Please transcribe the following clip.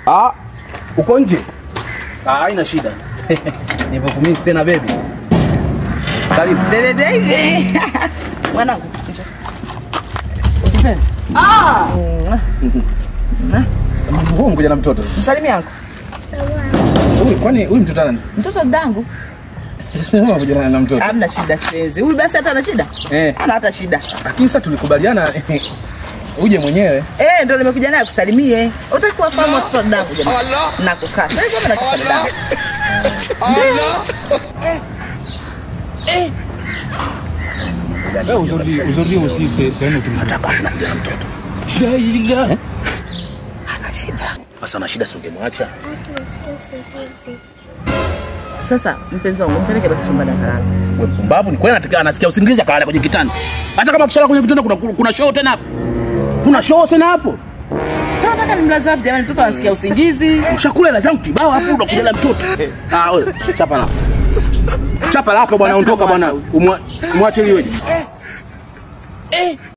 Ah, uko nje? Ah, haina shida. Nivyokumisi tena baby. Karibu. Bebe baby. Mwanangu. njoo. Kipenzi. Ah! Huyu mkuja na mtoto. Msalimi yangu. Huyu kwani huyu mtoto nani? Mtoto dangu. Sema mkuja na mtoto. Hamna shida kipenzi. Huyu basi hata ana shida? Eh, Hana hata shida. lakini sasa tulikubaliana uje mwenyewe. Eh, ndio nimekuja naye kusalimie. Utaki kuwafahamu watoto wa dangu jamani. Na kukaa. Sasa hivi na kipande dangu. Eh, aujourd'hui, aujourd'hui aussi, c'est c'est un autre jour. La ilaha. Ana shida. Sasa ana shida si ungemwacha. Sasa mpenzi wangu mpeleke basi chumbani akalala. Wewe mpumbavu ni kweli anataka anasikia usingizi akalala kwenye kitanda. Hata kama kishala kwenye kitanda kuna kuna show tena hapo. Kuna show tena hapo. Sasa nataka nimlaze wapi jamani mtoto anasikia usingizi. Ushakula hela zangu kibao afu unakulela mtoto. Ah, wewe chapa la. Chapa la hapo bwana, Basi ondoka bwana. namwacha Umwa- Mwache liweje?